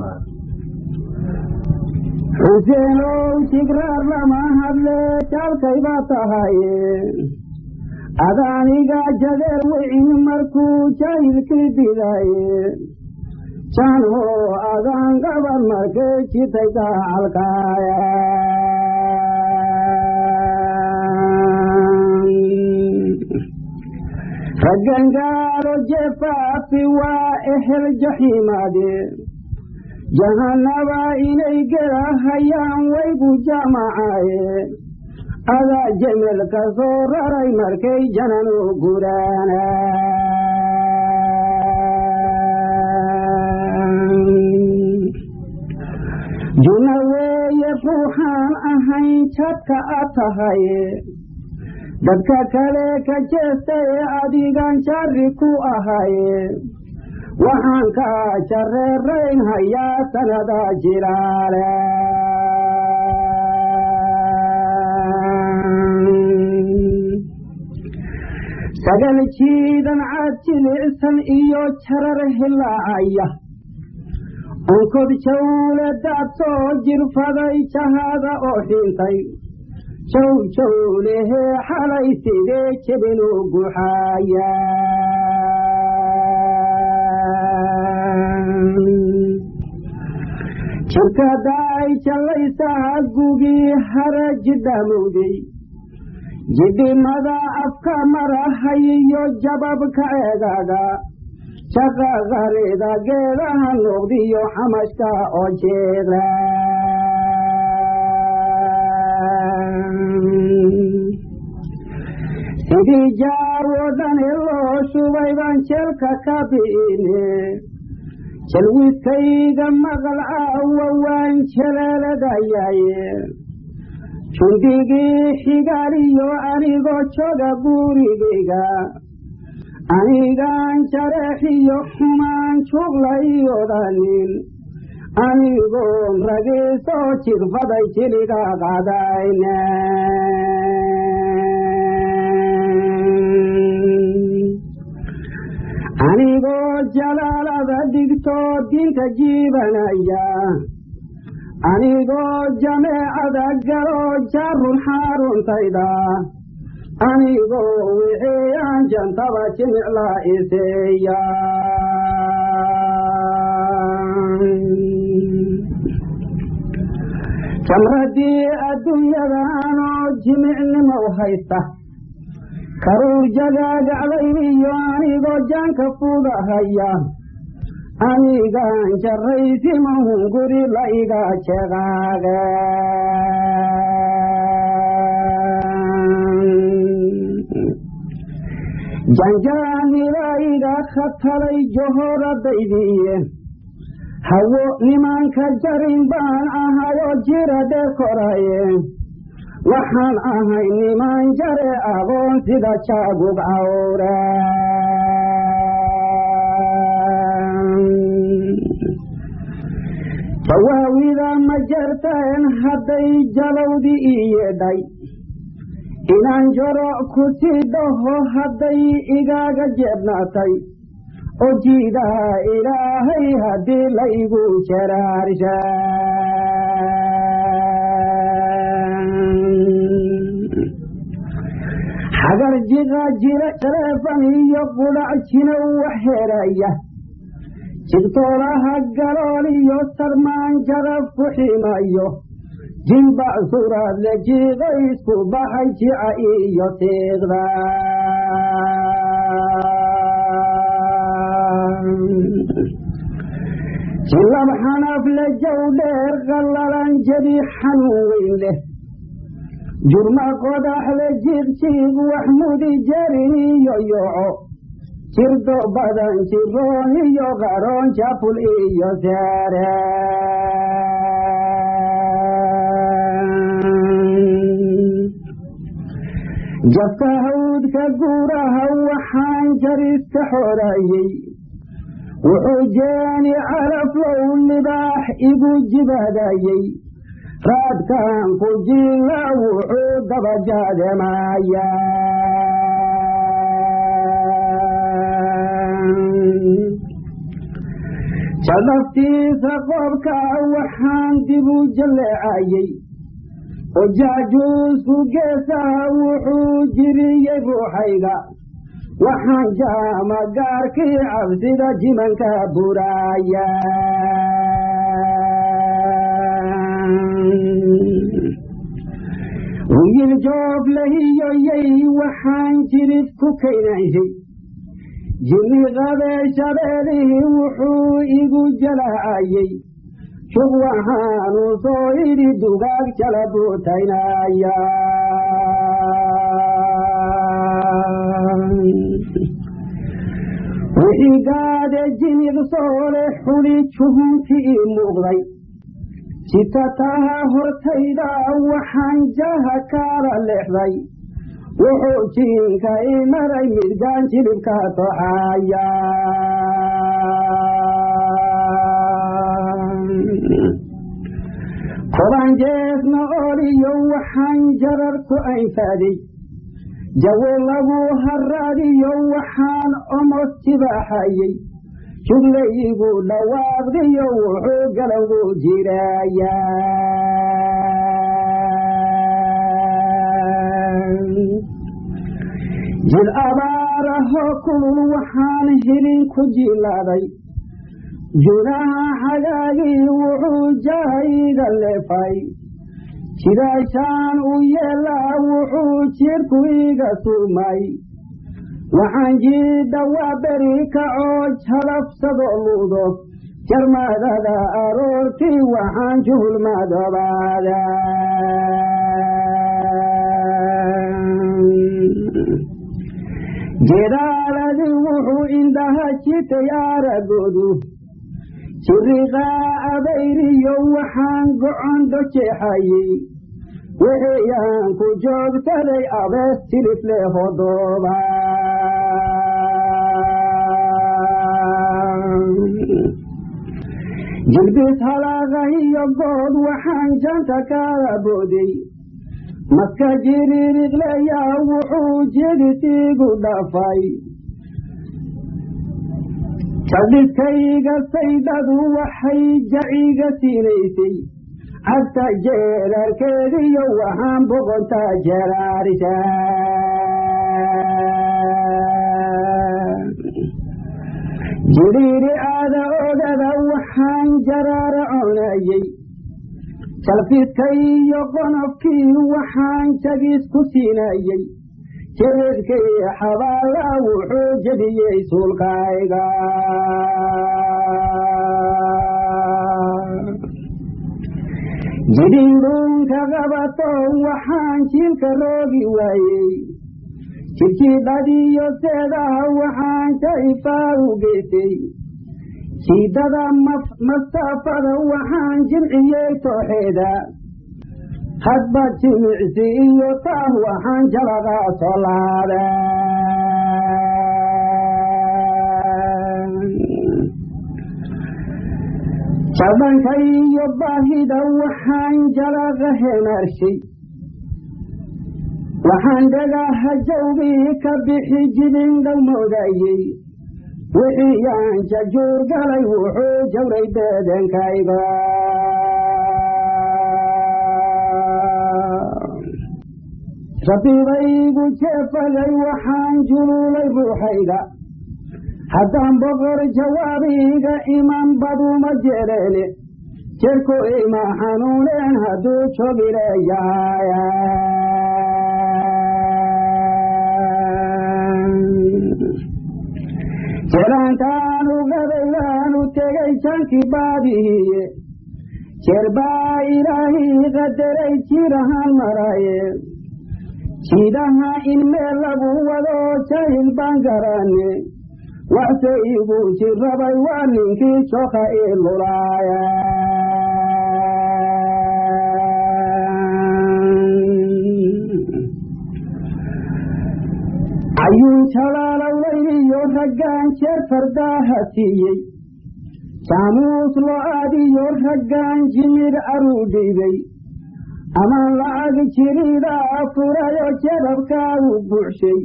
xuseenow jigraar lama hadle jaalkayba tahaye adaaniga jadeer wicin markuu jaahilkii didaye janho adaan gaban markay jitay gacalkaaya raggangaaro jefaafi waa ehel jaxiimaade jahanaba inay gelahayaan waygu jamacaaye adaa jemel ka soo raray markay jananu guraana juna weeye ruuxaan ahayn jadka a tahaye dadka kale ka jeestaye adigan jari ku ahaye waxaan ka jareerayn hayaa sanada jilaale sagal jiidan cad jilicsan iyo jarar hilaacaya onkod jawle daadsoo jirfaday jahada oo xintay jow jawlehee xalay sidee jebinu guxaaya jirkadaay jallaysaa gugii hara jidhamowday jidhimada afka marahayiyo jababka eegaga shaqaqarida geedaha noqdiyo xamashka oo jeeda sidii jaar oo dhani loo shubay baan jeelka ka bi'ine jalwiskayga maqal caawa waan jaleeladayaaye jundigii xigaaliyo anigoo jooga gurigayga anigaan jareexiyo xumaan juglay odhanin anigoon ragiisoo jirfaday jiliga qadayne anigoo jalaalada dhigtoo diinta jiibanaya anigoo jameecada galoo jaarun xaaruntayda anigoo wixiyaan jantaba jimicla iseeya jamradii adduunyadaanoo jimicnimow haysta karuur jagaagaclayniyo anigoo jaanka fudahaya anigaan jarraysimahun guri la iga jeqaaga janjaanila iga khatalay johoradaydiiye hawo nimanka jarin baan ahayoo jira dheer koraye waxaan ahay niman jare aqoon sida jaagug cawra jawaawida ma jarteen hadday jalowdi ii yeedhay inaan joroc ku sii dhaho hadday igaaga jeebnaatay oo jiidaha ilaahay haddii laygu jaraarsha xagar jiqa jira taleefan iyo qudhac jinow wax heeraya jigtoolaha galool iyo sarmaan jarab ku ximayo jilbac suraad le jiiqo isku baxay jica iyo tiiqda jilab xanaf le jow dheer qallalan jebi xanuun weyn leh jurma qodax le jiiqjiiq wax mudi jarin iyo yoco jirdo badan jiroon iyo qaroon jaful iyo saare jabka hawdka guuraha waxaan jariska xoraayey wuxuu jeeni calaflow libaax igu jibaadayey raadkan ku jiila wuxuu dabajaademaya jadaftiisa qoobka waxaan dib u jalleecayey oo jaajuusku geesaha wuxuu jiriyey ruuxayga waxaan jaama gaarkii cabsida jimanka buraaya wiil joob lahiyoyey waxaan jirib ku kaynanshay jini qabeeshabeelihii wuxuu igu jalaacayey shub waxaanu soo idhi dugaag jala buutaynaya wixii gaade jiniq soole xuli juhunki ii muuqday jitataha hortayda waxaan jaha kaala leexday wuxuu jiinka i maray midgaan jilibka toxaya koban jeesna oliyo waxaan jarar ku aynfaaday jawo lagu haraadiyo waxaan omos jibaaxayey juglayigu dhawaaqdiyo wuxuu galowgu jiraya jid abaarahoo kulul waxaan hilin ku jilaaday junaha xagaagii wuxuu jahayga leefay jidaashaan u yeelaa wuxuu jirku iga sumay waxaan jiidha waa beri kacoo jalabsadoo luudo jarmadada aroortii waxaan juhulmadoobaada jedaaladii wuxuu indhaha jitay aragoodu jiriqaa abayriyo waxaan gocon dojeexayey wixiyaan ku joogsaday abees tilifle hodooba jilbis halaaqahiyo good waxaan janta kaga booday maska jiririqleyaa wuxuu jedisiigu dhafay jaldhiskayga saydhadu waxay jaciga siinaysay cagta jeelarkeediyo waxaan boqontaa jeraarisha jiriiri aada ogada waxaan jaraara conayey jalfiskaiyo qonofkii waxaan jagis ku siinayey jiridkii xabaala wuxuu jebiyey suulkayga jidhiidhuunka qabato waxaan jiilka roogi waayey jidhjiidhadiyo seedaha waxaan jaifaa u geysay jiidada masaafada waxaan jimciyey tooxeeda hadba jimicsi iyo taah waxaan jalaqa soo laada jabanka iyo baahida waxaan jalaqa hemaarshay waxaan dhagaha jawbii ka bixi jibin dhowmoodayey wixii yaan jajuur galay wuxuu jawray beedenkayga rabiibaygu jeefagay waxaan juluulay ruuxayga haddaan boqor jawaabiga iman baduma jeleene jerku ima xanuuneen hadduu jogileeyahay jelaantaanu gadaydaanu tegay jankii baadihiye jeer baa ilaahii qadaray jirahaan maraye jiidaha in meel lagu wado jahil baan garanne waxse igu jirrabay waa ninkii joka ii lulaaya ayuu jalaalowlayniyo raggaan jeer fardaaha siiyey jaamuus lo-aadiyo raggaan jimid aruu dhiibay amaan lacag jiridaa furayo jadabkaagu buuxshay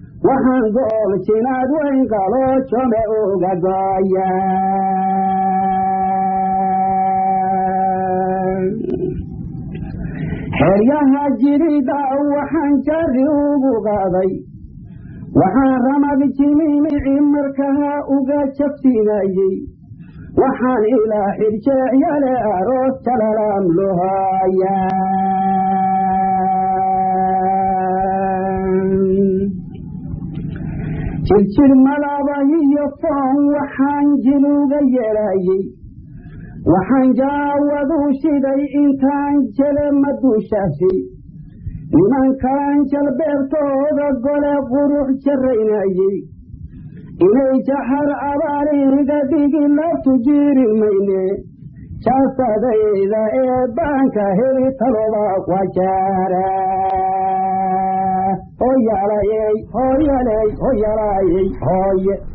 waxaan gool jinaad weyn qaloo jome uga gooya xeryaha jirida waxaan jari ugu qaaday waxaan ramad jimimici markaa uga jabsinayey waxaan ilaa xirjeecyale aroos jalalaam lohaya jirjir malaba iyo foon waxaan jiluga yeelayey waxaan jaawadu shiday intaan jele maduushaasi nimankaan jalbeebtooda gole qurux jaraynayey inay jaxar abaariga dhigi laftu jiiri mayne jaasadayda ee baanka heli taloba wajaara hoyalayey hoyaley hoyalayey hooye